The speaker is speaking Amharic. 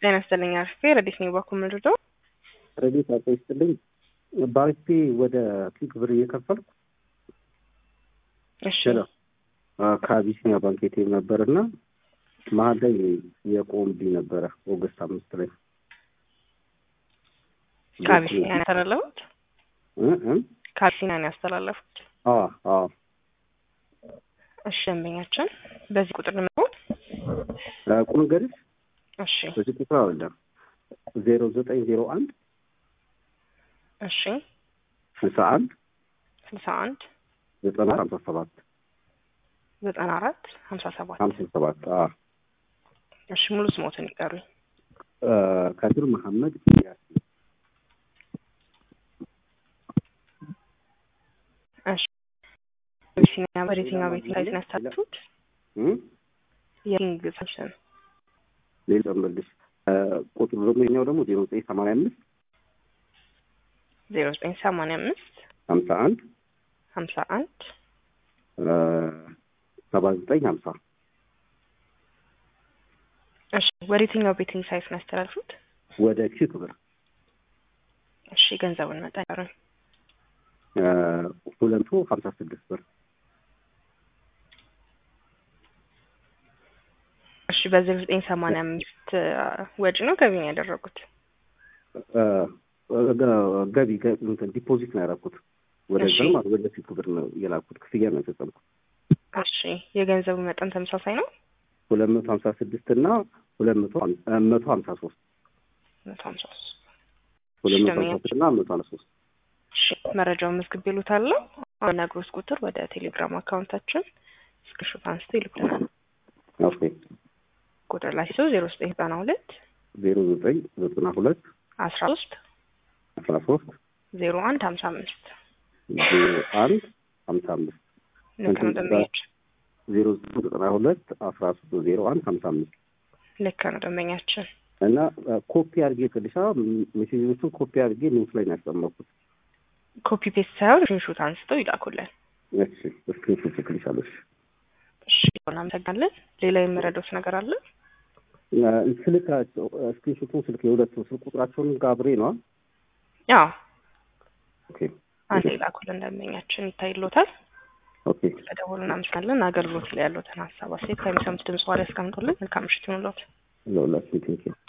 ጤና ይስጥልኝ አርፌ ረዲት ነው ባኩ ምንድዶ ረዲት አቶ ይስጥልኝ ባንኬ ወደ ኪክ ብር እየከፈልኩ እሺ ከአቢሲኒያ ባንክ ኤቲኤም ነበር እና መሀል ላይ የቆምብኝ ነበረ ኦገስት አምስት ላይ ከአቢሲኒያ ነው ያስተላለፉት እ እ ከአቢሲኒያ ነው ያስተላለፉት አዎ አዎ እሺ ደንበኛችን በዚህ ቁጥር ነው ቁም ገድስ እሺ በዚህ ቁጥር አይደለም ዜሮ ዘጠኝ ዜሮ አንድ እሺ ስልሳ አንድ ስልሳ አንድ ዘጠና ሀምሳ ሰባት ዘጠና አራት ሀምሳ ሰባት ሀምሳ ሰባት አዎ እሺ ሙሉ ስሞትን ይቀሩኝ ከድር መሐመድ ያስ እሺ አቢሲኒያ በየትኛው ቤት ላይ ነው ያስተላለፉት የኪንግ ሳምሰን ሌላ መልሽ ቁጥሩ ደግሞ የኛው ደግሞ ዜሮ ዘጠኝ ሰማንያ አምስት ዜሮ ዘጠኝ ሰማንያ አምስት ሀምሳ አንድ ሀምሳ አንድ ሰባ ዘጠኝ ሀምሳ እሺ ወደ የትኛው ቤቲንግ ሳይት ነው ያስተላልፉት? ወደ ኪክ ብር እሺ ገንዘቡን መጠን ይቀሩኝ ሁለቱ ሀምሳ ስድስት ብር እሺ በዜሮ ዘጠኝ ሰማንያ አምስት ወጪ ነው ገቢ ነው ያደረጉት? ገቢ እንትን ዲፖዚት ነው ያደረኩት ወደ እሺ። ማለት ወደ ፊት ብር ነው የላኩት ክፍያ ነው የፈጸምኩት እሺ የገንዘቡ መጠን ተመሳሳይ ነው? ሁለት መቶ ሀምሳ ስድስት እና ሁለት መቶ ሀም- መቶ ሀምሳ ሶስት መቶ ሀምሳ ሶስት ሁለት እሺ መቶ ሀምሳ ደንበኛ ስድስት እና መቶ ሀምሳ ሶስት እሺ መረጃውን መዝግብ ይሉታለሁ። ነግሮስ ቁጥር ወደ ቴሌግራም አካውንታችን ስክሪንሾት አንስቶ ይልኩልናል። ኦኬ ቁጥር ላይ ሰው ዜሮ ዘጠኝ ዘጠና ሁለት ዜሮ ዘጠኝ ዘጠና ሁለት አስራ ሶስት አስራ ሶስት ዜሮ አንድ ሀምሳ አምስት ዜሮ አንድ ሀምሳ አምስት ልክ ነው ደንበኛችን ዜሮ ዘጠኝ ዘጠና ሁለት አስራ ሶስት ዜሮ አንድ ሀምሳ አምስት ልክ ነው ደንበኛችን። እና ኮፒ አድርጌ ቅድሻ ሜሴጆቹን ኮፒ አድርጌ ኖት ላይ ነው ያስቀመጥኩት። ኮፒ ፔስት ሳይሆን ስክሪንሾት አንስተው ይላኩልን። እሺ ስክሪንሾት ልክልሻለሁ። እሺ እሺ እናመሰግናለን። ሌላ የምረዳውት ነገር አለ? ስልካቸው ስክሪንሾቱን ስልክ የሁለቱ ስልክ ቁጥራቸውን ጋብሬ ነዋ። ያው ኦኬ አንድ ይላኩልን ደንበኛችን ይታይሎታል። ኦኬ ስለደወሉ እናመሰግናለን። አገልግሎት ላይ ያሉትን ሀሳብ አስተያየት ከሚሰሙት ድምጽ ዋላ ያስቀምጡልን። መልካም ምሽት ይሁንልዎት። ለሁላችን ቴንኪው